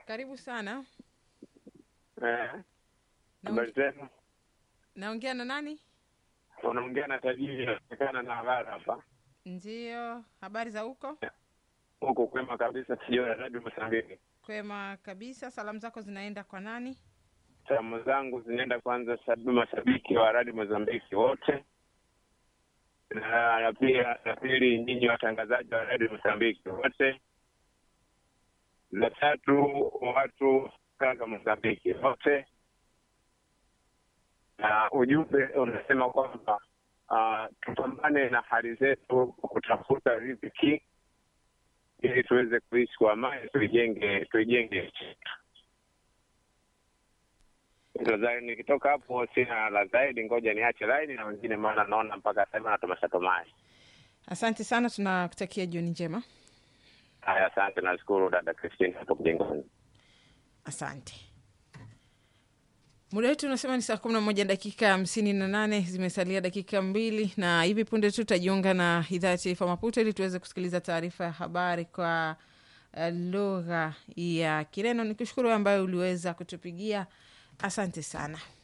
Karibu sana. Eh, habari zenu? Naongea na nani? Unaongea na tajiri inaonekana na habari hapa Ndiyo, habari za huko? huku kwema kabisa, sijui Radio Mozambiki. Kwema kabisa. Salamu zako zinaenda kwa nani? Salamu zangu zinaenda kwanza sababu mashabiki wa Radio Mozambiki wote, na na pia na pili nyinyi watangazaji wa Radio Mozambiki wote, na tatu watu kaka Mozambiki wote, na ujumbe unasema kwamba uh, tupambane na hali zetu kutafuta riziki ili tuweze kuishi kwa amani, tuijenge tuijenge nchi yetu. Hilo zaidi, nikitoka hapo sina la zaidi, ngoja niache laini na wengine, maana naona mpaka sasa hivi wanatomasha tomai. Asante sana, tunakutakia jioni njema. Haya, asante, nashukuru dada Christine hapo mjengoni. Asante. Muda wetu unasema ni saa kumi na moja dakika hamsini na nane zimesalia dakika mbili, na hivi punde tu tutajiunga na idhaa ya taifa Maputo ili tuweze kusikiliza taarifa ya habari kwa uh, lugha ya Kireno. Ni kushukuru ambayo uliweza kutupigia, asante sana.